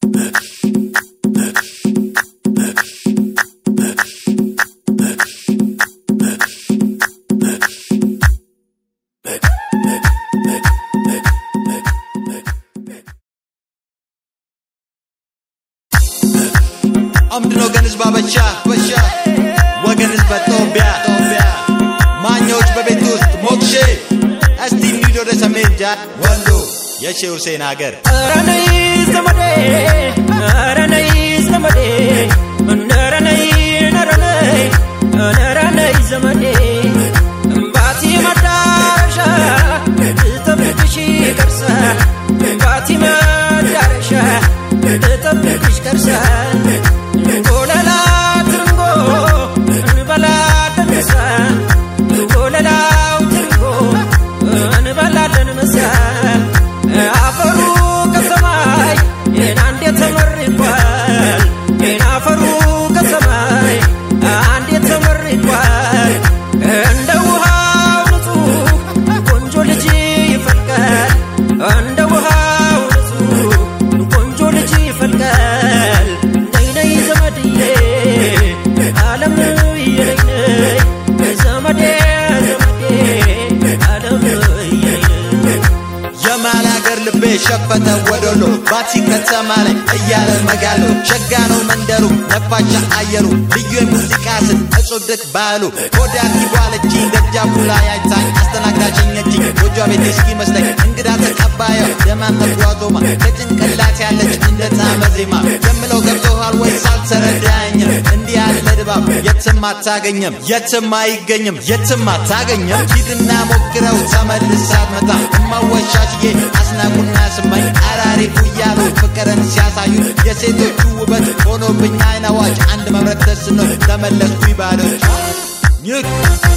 አምድን ወገን ህዝብ አበሻ በሻ ወገን ህዝብ ጦቢያ ማኞች በቤት ውስጥ ሞክሼ እስቲ እንሂድ ወደ ሰሜን ጃ ወሎ የሼ ሁሴን ሀገር ኧረ ነይ ዘመዴ ኧረ ነይ ዘመዴ ኧረ ነይ ኧረ ነይ ኧረ ነይ ዘመዴ እምባቲ መዳረሻ ልጠብቅሽ ቀርሳ እምባቲ መዳረሻ ልጠብቅሽ ቀርሳ እንጎለላ ትርንጎ እንበላለን ምሳ እንጎለላው ትርንጎ እንበላለን ምሳ አፈሩ ከሰማይ ጤና እንዴት ተመርቋል ጤና አፈሩ ከሰማይ እንዴት ተመርቋል እንደ ውሃው ንጹህ ቆንጆ ልጅ ይፈልቃል እንደ ውሃው ንጹህ ቆንጆ ልጅ ይፈልቃል ነይ ነይ ዘመድዬ ዓለም ነይ ነይ ዘመዴ ዘመዴ ዓለም ነይ የማል ሀገር ልቤ ሸፈተ ወደሎ ባቲ ከተማ ላይ እያለ መጋሎ ሸጋ ነው መንደሩ ነፋሻ አየሩ ልዩ የሙዚቃ ስል እጹድቅ ባህሉ ወደ አርጊቧለች ደጃፉ ላይ አይታኝ አስተናግዳሸኘችኝ ጎጇ ቤት እስኪ መስለኝ እንግዳ ተቀባየው ደማን ተጓዞማ ከጭንቅላት ያለች እንደ ጣመ ዜማ የምለው ገብቶሃል ወይ ሳልተረዳኝም እንዲህ ያለ ድባብ የትም አታገኝም የትም አይገኝም የትም አታገኝም ሂድና ሞክረው ተመልሳ አትመጣ እማወሻሽዬ አስናቁና ስማኝ አራሪፉ እያሉ ፍቅርን ሲያሳዩ የሴቶቹ ውበት ሆኖብኝ አይን አዋጅ አንድ መምረት ደስ ነው ተመለስኩ ባሎች ይህ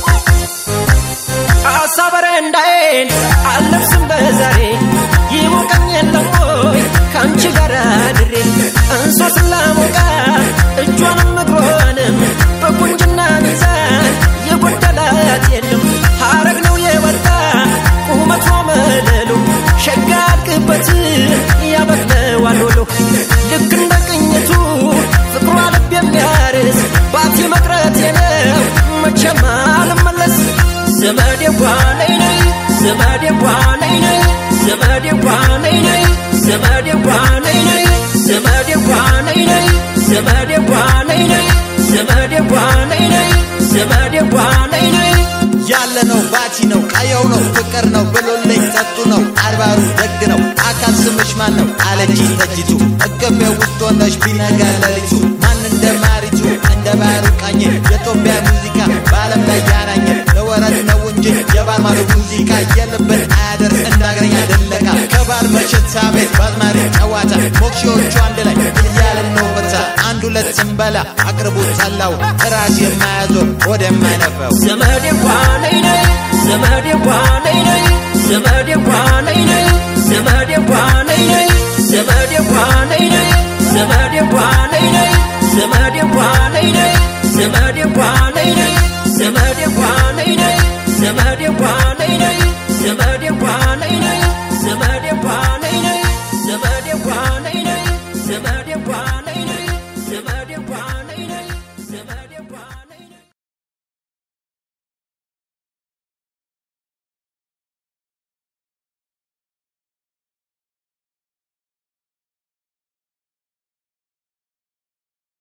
አሳበረ እንዳይን አልለብስም በዛሬ ይሞቀኝ የለም ወይ ከአንቺ ጋር ድሬ እንሶስላ ሞቃ እጇንም እግሯንም በቁንጅና ሚዛን የጎደላት የለም ሐረግ ነው የወጣ ቁመቷ መለሉ ሸጋ አልቅበት ያበቅለዋል ወሎ ልክ እንደ ቅኝቱ ፍቅሯ ልብ የሚያርስ ባቲ መቅረቴ ነው መቼም አልመለስ ዘመዴ ጓነይ ነይ ዘመዴ ጓነይ ነይ ዘመዴ ጓነይ ነይ ዘመዴ ጓነይ ነይ ዘመዴ ጓነይ ነይ ዘመዴ ጓነይ ነይ ዘመዴ ጓነይ ነይ ዘመዴ ጓነይ ነይ ያለ ነው ባቲ ነው ቀየው ነው ፍቅር ነው ብሎልኝ ጠጡ ነው አድባሩ ደግ ነው አካል ስምሽ ማን ነው አለች ጠጅቱ እቅፌ ውስጥ ሆነሽ ቢነጋ ሌሊቱ ማን እንደ ማሪቱ እንደ ባህሩ ቃኘ የኢትዮጵያ ሙዚቃ በዓለም ላይ ያናኘ ለወረት ነው እንጂ የባህር ማዶ ሙዚቃ የልብን አያደርስ እንዳገረኛ ደለቃ ከባህር መሸታ ቤት በአዝማሪ ጨዋታ ሞክሺዎቹ አንድ ላይ እያለን ነው በታ አንድ ሁለት ስንበላ አቅርቡት ጠላው ራስ የማያዞር ወደ የማይነፈው ዘመዴ ጓነይ ነይ ዘመዴ ጓነይ ነይ ዘመዴ ጓነይ ነይ ዘመዴ ጓነይ ነይ ዘመዴ ጓነይ ነይ ዘመዴ ጓነይ ነይ ዘመዴ ጓነይ ነይ ዘመዴ ጓነይ ነይ ዘመዴ ጓነይ ነይ ዘመዴ ጓነይ ነይ ዘመዴ ጓነይ ነይ ዘመዴ ጓነይ ነይ ዘመዴ ጓነይ ነይ